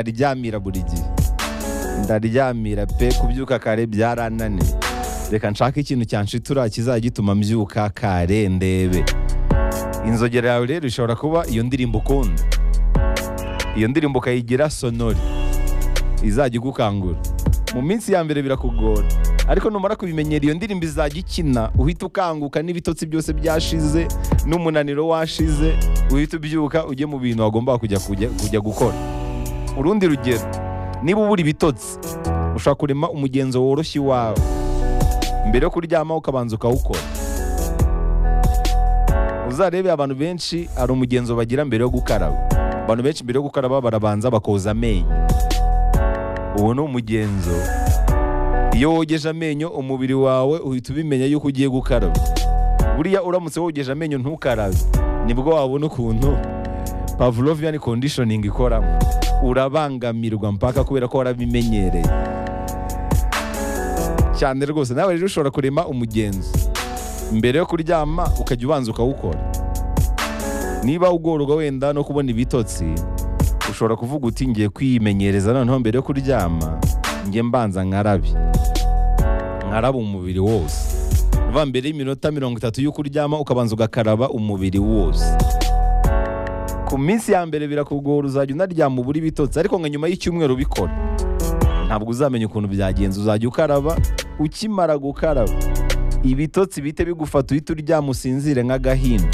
ndaryamira buri gihe ndaryamira pe kubyuka kare byarananiye reka nshake ikintu cyanshitura kizajya gituma mbyuka kare ndebe inzogera yawe rero ishobora kuba iyo ndirimbo ukunda iyo ndirimbo ukayigira sonori izajya igukangura mu minsi ya mbere birakugora ariko numara kubimenyera iyo ndirimbo izajya ikina uhita ukanguka n'ibitotsi byose byashize n'umunaniro washize uhita ubyuka ujye mu bintu wagomba kujya kujya- kujya gukora urundi rugero niba ubura ibitotsi ushobora kurema umugenzo woroshye iwawe mbere yo kuryama ukabanza ukawukora uzarebe abantu benshi hari umugenzo bagira mbere yo gukaraba abantu benshi mbere yo gukaraba barabanza bakoza amenyo uwo ni umugenzo iyo wogeje amenyo umubiri wawe uhita ubimenya yuko ugiye gukaraba buriya uramutse wogeje amenyo ntukarabe nibwo wabona ukuntu pavlovian conditioning ikoramo urabangamirwa mpaka kubera ko warabimenyereye cyane rwose nawe rero ushobora kurema umugenzo mbere yo kuryama ukajya ubanza ukawukora niba ugorwa wenda no kubona ibitotsi ushobora kuvuga uti ngiye kwimenyereza noneho mbere yo kuryama njye mbanza nkarabe nkaraba umubiri wose uva mbere y'iminota mirongo itatu y'uko uryama ukabanza ugakaraba umubiri wose ku minsi ya mbere birakugora uzajya unaryama ubura ibitotsi ariko nka nyuma y'icyumweru ubikora ntabwo uzamenya ukuntu byagenze uzajya ukaraba ukimara gukaraba ibitotsi bite bigufata uhita uryama usinzire nk'agahinja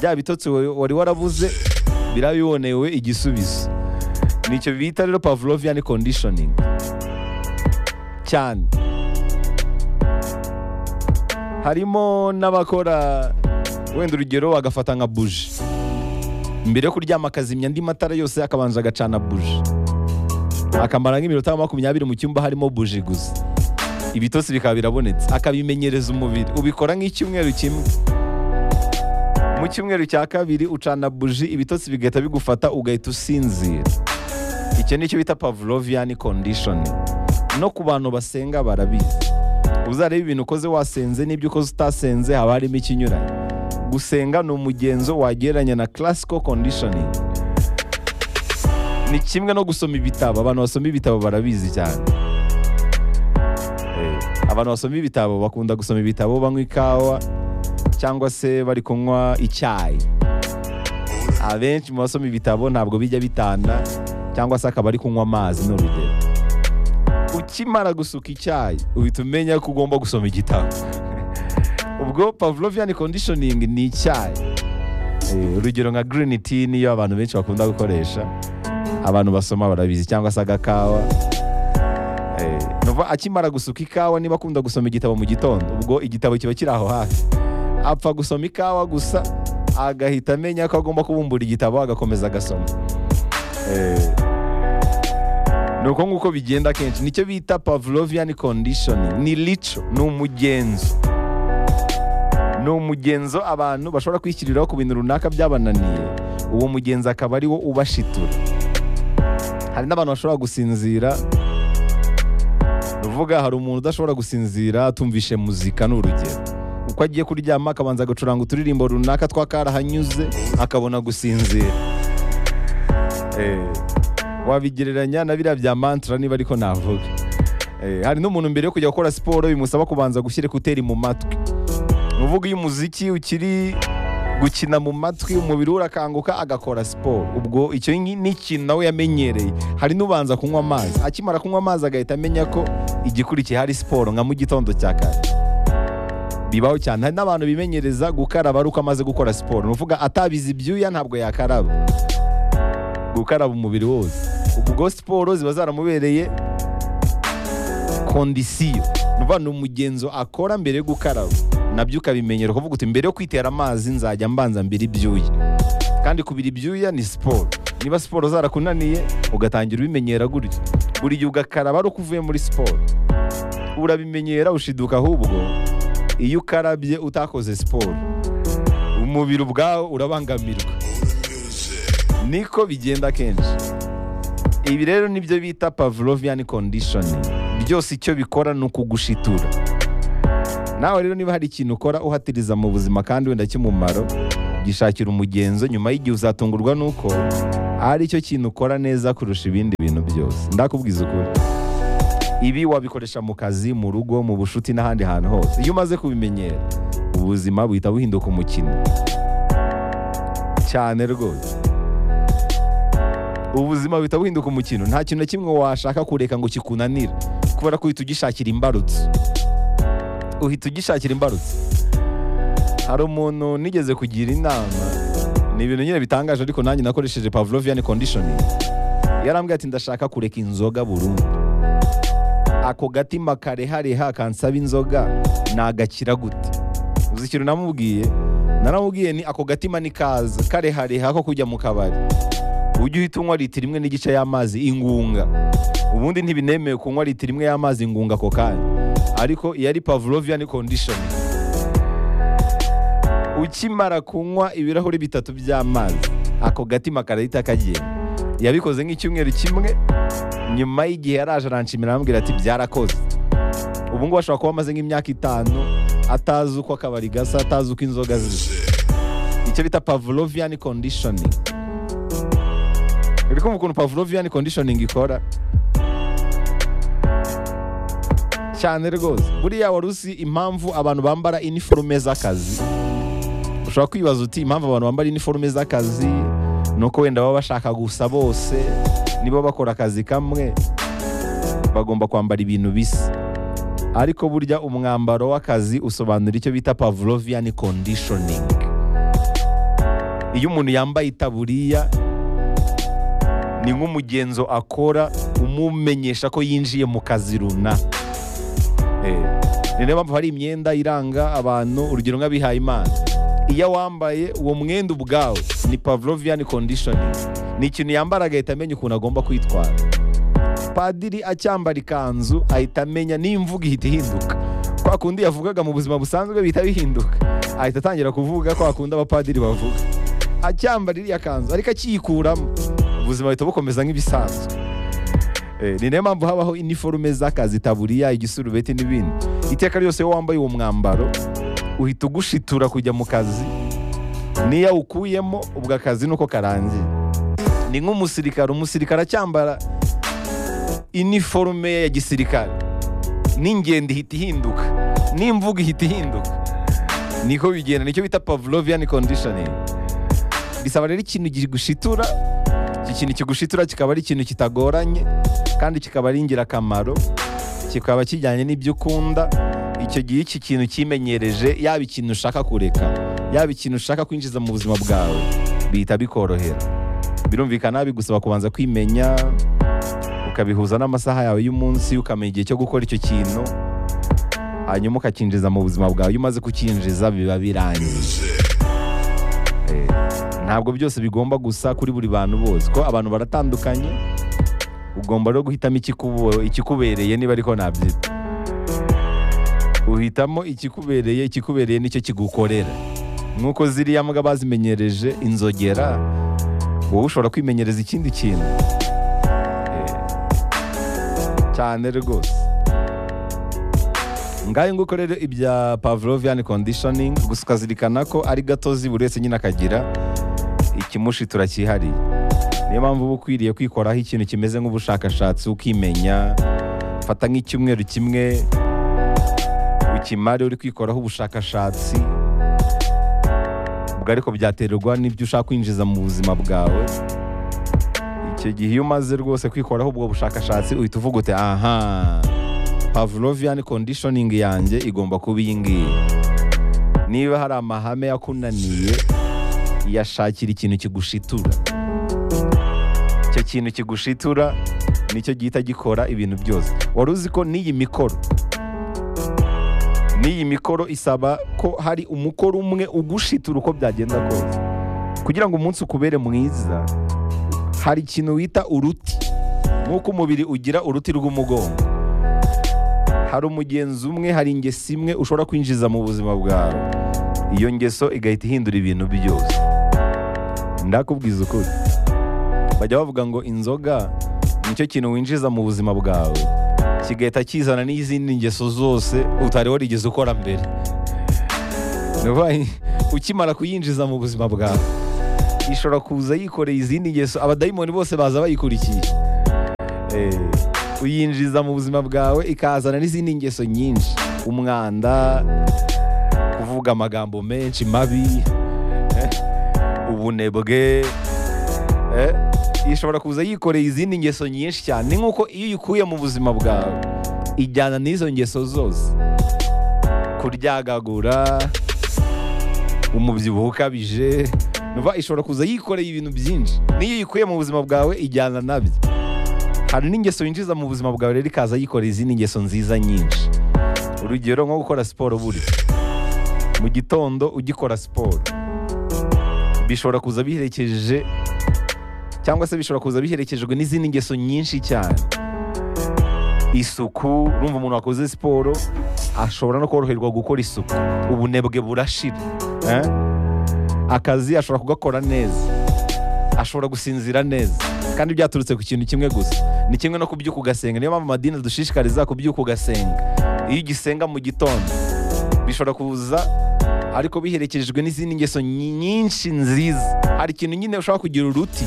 bya bitotsi wa- wari waravuze birabibonewe igisubizo nicyo bita rero pavlovian conditioning cyane harimo n'abakora wenda urugero bagafata nka buji mbere yo kuryama akazimya andi matara yose akabanza agacana buji akamara nk'iminota makumyabiri mu cyumba harimo buji gusa ibitotsi bikaba birabonetse akabimenyereza umubiri ubikora nk'icyumweru kimwe mu cyumweru cya kabiri ucana buji ibitotsi bigahita bigufata ugahita usinzira icyo nicyo bita pavlovian condition no ku bantu basenga barabizi uzareba ibintu ukoze wasenze n'ibyo ukoze utasenze haba harimo ikinyuranye gusenga ni umugenzo wagereranya na classical conditioning ni kimwe no gusoma ibitabo abantu basoma ibitabo barabizi cyane Eh, abantu basoma ibitabo bakunda gusoma ibitabo banywa ikawa cyangwa se bari kunywa icyayi abenshi mu basoma ibitabo ntabwo bijya bitana cyangwa se akaba ari kunywa amazi ni urugero ukimara gusuka icyayi uhita umenya ko ugomba gusoma igitabo ubwo pavlovian conditioning ni icyayi Eh, urugero nka green tea niyo abantu benshi bakunda gukoresha abantu basoma barabizi cyangwa se agakawa Eh, nuva akimara gusuka ikawa niba akunda gusoma igitabo mu gitondo ubwo igitabo kiba kiri aho hafi apfa gusoma ikawa gusa agahita amenya ko agomba kubumbura igitabo agakomeza agasoma Eh, ni uko nguko bigenda kenshi nicyo bita pavlovian conditioning ni lico ni umugenzo ni umugenzo abantu bashobora kwishyiriraho ku bintu runaka byabananiye uwo mugenzo akaba ari wo ubashitura hari n'abantu bashobora gusinzira uvuga hari umuntu udashobora gusinzira atumvishe muzika ni urugero uko agiye kuryama akabanza agacuranga uturirimbo runaka twakarahanyuze akabona gusinzira Eh, wabigereranya na biriya bya mantra niba ariko navuga Eh, hari n'umuntu mbere yo kujya gukora siporo bimusaba kubanza gushyira ekuteri mu matwi ni uvuga iyo umuziki ukiri gukina mu matwi umubiri we urakanguka agakora siporo ubwo icyo ngi- ni ikintu nawe yamenyereye hari n'ubanza kunywa amazi akimara kunywa amazi agahita amenya ko igikurikiye hari siporo nka mu gitondo cya kare bibaho cyane hari n'abantu bimenyereza gukaraba ari uko amaze gukora siporo ni ukuvuga atabizi ibyuya ntabwo yakaraba gukaraba umubiri wose ubwo siporo ziba zaramubereye kondisiyo ni ukuvuga ni umugenzo akora mbere yo gukaraba nabyo ukabimenyera ukavuga uti mbere yo kwitera amazi nzajya mbanza mbira ibyuya kandi kubira ibyuya ni siporo niba siporo zarakunaniye ugatangira ubimenyera gutyo buri gihe ugakaraba ari uko uvuye muri siporo urabimenyera ushiduka ahubwo iyo ukarabye utakoze siporo umubiri ubwawo urabangamirwa niko bigenda kenshi ibi rero nibyo bita pavlovian conditioning byose icyo bikora ni ukugushitura nawe rero niba hari ikintu ukora uhatiriza mu buzima kandi wenda cy'umumaro gishakira umugenzo nyuma y'igihe uzatungurwa n'uko ari cyo kintu ukora neza kurusha ibindi bintu byose ndakubwiza ukuri ibi wabikoresha mu kazi mu rugo mu bushuti n'ahandi hantu hose iyo umaze kubimenyera ubuzima buhita buhinduka umukino cyane rwose ubuzima buhita buhinduka umukino nta kintu na kimwe washaka kureka ngo kikunanire kubera ko uhita ugishakira imbarutso uhita ugishakira imbarutso hari umuntu nigeze kugira inama ni ibintu nyine bitangaje ariko nanjye nakoresheje pavlovian conditioning yarambwiye ati ndashaka kureka inzoga burundu ako gatima karehareha kansaba inzoga nagakira gute uzi ikintu namubwiye naramubwiye ni ako gatima ni kaza karehareha ko kujya mu kabari ujye uhita unywa litiro imwe n'igice y'amazi ingunga ubundi ntibinemewe kunywa litiro imwe y'amazi ingunga ako kanya ariko iyo ari pavlovian condition ukimara kunywa ibirahuri bitatu by'amazi ako gatima karahita kagiye yabikoze nk'icyumweru kimwe nyuma y'igihe yaraje aranshimira arambwira ati byarakoze ubu ngubu ashobora kuba amaze nk'imyaka itanu atazi uko akabari gasa atazi uko inzoga zisa icyo bita pavlovian conditioning uri kumva ukuntu pavlovian conditioning ikora cyane rwose buriya wari uzi impamvu abantu bambara iniforume z'akazi ushobora kwibaza uti impamvu abantu bambara iniforume z'akazi ni uko wenda baba bashaka gusa bose niba bakora akazi kamwe bagomba kwambara ibintu bisa ariko burya umwambaro w'akazi usobanura icyo bita pavlovian conditioning iyo umuntu yambaye itaburiya ni nk'umugenzo akora umumenyesha ko yinjiye mu kazi runaka ni nayo mpamvu hari imyenda iranga abantu urugero nk'abihayimana iyo wambaye uwo mwenda ubwawe ni pavlovian conditioning ni ikintu yambara agahita amenya ukuntu agomba kwitwara padiri acyambara ikanzu ahita amenya n'imvugo ihita ihinduka kwa kundi yavugaga mu buzima busanzwe bihita bihinduka ahita atangira kuvuga kwa kundi abapadiri bavuga acyambara iriya kanzu ariko akiyikuramo ubuzima buhita bukomeza nk'ibisanzwe ni nayo mpamvu habaho iniforume z'akazi taburiya igisurubeti n'ibindi iteka ryose iyo wambaye uwo mwambaro uhita ugushitura kujya mu kazi niyo awukuyemo ubwo akazi nuko karangiye ni nk'umusirikare umusirikare acyambara iniforume ya gisirikare n'ingendo ihita ihinduka n'imvugo ihita ihinduka niko bigenda nicyo bita pavlovian conditioning bisaba rero ikintu gushitura iki kintu kigushitura kikaba ari ikintu kitagoranye kandi kikaba ari ingirakamaro kikaba kijyanye n'ibyo ukunda icyo gihe iki kintu kimenyereje yaba ikintu ushaka kureka yaba ikintu ushaka kwinjiza mu buzima bwawe bihita bikorohera birumvikana bigusaba kubanza kwimenya ukabihuza n'amasaha yawe y'umunsi ukamenya igihe cyo gukora icyo kintu hanyuma ukakinjiza mu buzima bwawe iyo umaze kukinjiza biba birangiye ntabwo byose bigomba gusa kuri buri bantu bose ko abantu baratandukanye ugomba rero guhitamo ikikubereye niba ariko nabyita uhitamo ikikubereye ikikubereye nicyo kigukorera nk'uko ziriya mbwa bazimenyereje inzogera wowe ushobora kwimenyereza ikindi kintu cyane rwose ngaho nguko rero ibya pavlovian conditioning gusa ukazirikana ko ari gatozi buri wese nyine akagira ikimushi turakihariye niyo mpamvu uba ukwiriye kwikoraho ikintu kimeze nk'ubushakashatsi ukimenya fata nk'icyumweru kimwe ukimare uri kwikoraho ubushakashatsi ubwo ariko byaterwa n'ibyo ushaka kwinjiza mu buzima bwawe icyo gihe iyo umaze rwose kwikoraho ubwo bushakashatsi uhita uvuga uti aha pavlovian conditioning yanjye igomba kuba iyi ngiyi niba hari amahame yakunaniye yashakira ikintu kigushitura icyo kintu kigushitura nicyo gihita gikora ibintu byose wari uzi ko n'iyi mikoro n'iyi mikoro isaba ko hari umukoro umwe ugushitura uko byagenda kose kugira ngo umunsi ukubere mwiza hari ikintu wita uruti nk'uko umubiri ugira uruti rw'umugongo hari umugenzi umwe hari ingeso imwe ushobora kwinjiza mu buzima bwawe iyo ngeso igahita ihindura ibintu byose ndakubwiza ukuri bajya bavuga ngo inzoga nicyo kintu winjiza mu buzima bwawe kigahita kizana n'izindi ngeso zose utari warigeze ukora mbere ukimara kuyinjiza mu buzima bwawe ishobora kuza yikoreye izindi ngeso abadayimoni bose baza bayikurikiye Eh, uyinjiza mu buzima bwawe ikazana n'izindi ngeso nyinshi umwanda kuvuga amagambo menshi mabi eh, ubunebwe eh, ishobora kuza yikoreye izindi ngeso nyinshi cyane ni nk'uko iyo uyikuye mu buzima bwawe ijyana n'izo ngeso zose kuryagagura umubyibuho ukabije numva ishobora kuza yikoreye ibintu byinshi n'iyo uyikuye mu buzima bwawe ijyana nabyo hari n'ingeso yinjiza mu buzima bwawe rero ikaza yikoreye izindi ngeso nziza nyinshi urugero nko gukora siporo buri mu gitondo ugikora siporo bishobora kuza biherekeje cyangwa se bishobora kuza biherekejwe n'izindi ngeso nyinshi cyane isuku urumva umuntu wakoze siporo ashobora no koroherwa gukora isuku ubunebwe burashira eh? akazi ashobora kugakora neza ashobora gusinzira neza kandi byaturutse ku kintu kimwe gusa ni kimwe no kubyuka ugasenga niyo mpamvu amadini adushishikariza kubyuka ugasenga iyo ugisenga mu gitondo bishobora kuza ariko biherekejwe n'izindi ngeso nyi- nyinshi nziza hari ikintu nyine ushobora kugira uruti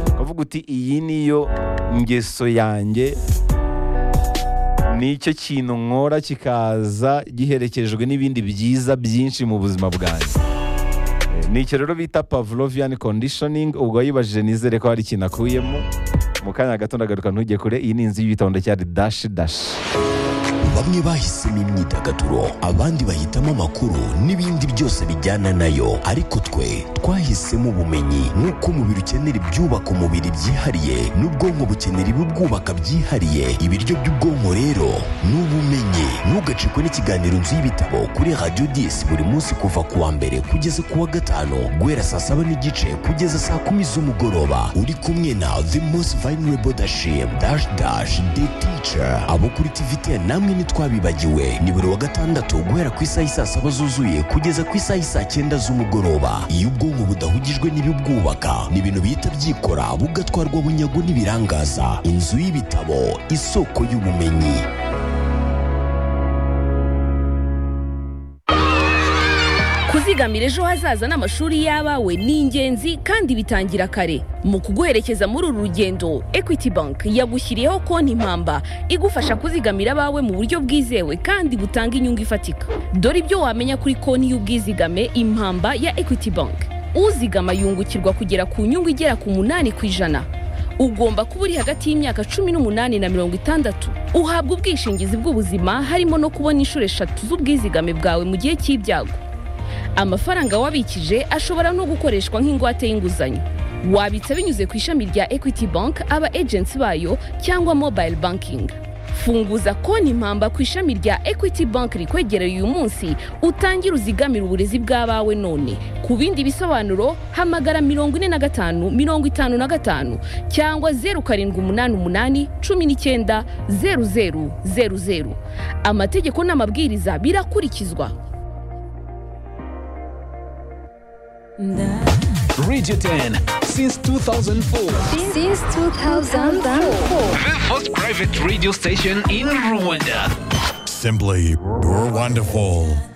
ukavuga uti iyi niyo ngeso yanjye nicyo kintu nkora kikaza giherekejwe n'ibindi byiza byinshi mu buzima bwanjye ni icyo rero bita pavlovian conditioning ubwo yibajije nizere ko hari ikintu akuyemo mu kanya gato ndagaruka ntujye kure iyi ni inzu y'ibitondo cyari dashi dashi bamwe bahisemo imyidagaduro abandi bahitamo amakuru n'ibindi byose bijyana nayo ariko twe twahisemo ubumenyi nk'uko umubiri ukenera ibyubaka umubiri byihariye n'ubwonko bukenera ibibwubaka byihariye ibiryo by'ubwonko rero ni ubumenyi ntugacikwe n'ikiganiro nzu y'ibitabo kuri radiyo disi buri munsi kuva ku wa mbere kugeza ku wa gatanu guhera saa saba n'igice kugeza saa kumi z'umugoroba uri kumwe na the most vulnerable dashim dash dash the teacher abo kuri tvt namwe ntitwabibagiwe ni buri wa gatandatu guhera ku isaha isaa saba zuzuye kugeza ku isaha isaa cyenda z'umugoroba iyo ubwonko budahugijwe n'ibibwubaka ni ibintu bihita byikora bugatwarwa bunyago n'ibirangaza inzu y'ibitabo isoko y'ubumenyi kuzigamira ejo hazaza n'amashuri y'abawe ni ingenzi kandi bitangira kare mu kuguherekeza muri uru rugendo equity bank yagushyiriyeho konti impamba igufasha kuzigamira abawe mu buryo bwizewe kandi butanga inyungu ifatika dore ibyo wamenya kuri konti y'ubwizigame impamba ya equity bank uzigama yungukirwa kugera ku nyungu igera ku munani ku ijana ugomba kuba uri hagati y'imyaka cumi n'umunani na mirongo itandatu uhabwa ubwishingizi bw'ubuzima harimo no kubona inshuro eshatu z'ubwizigame bwawe mu gihe cy'ibyago amafaranga wabikije ashobora no gukoreshwa nk'ingwate y'inguzanyo wabitsa binyuze ku ishami rya equity bank aba agency bayo cyangwa mobile banking funguza konti impamba ku ishami rya equity bank rikwegereye uyu munsi utangire uzigamire uburezi bw'abawe none ku bindi bisobanuro hamagara mirongo ine na gatanu mirongo itanu na gatanu cyangwa zeru karindwi umunani umunani cumi n'icyenda zeru zeru zeru zeru amategeko n'amabwiriza birakurikizwa Radio 10 since 2004. since 2004. The first private radio station in Rwanda. Simply, we're wonderful.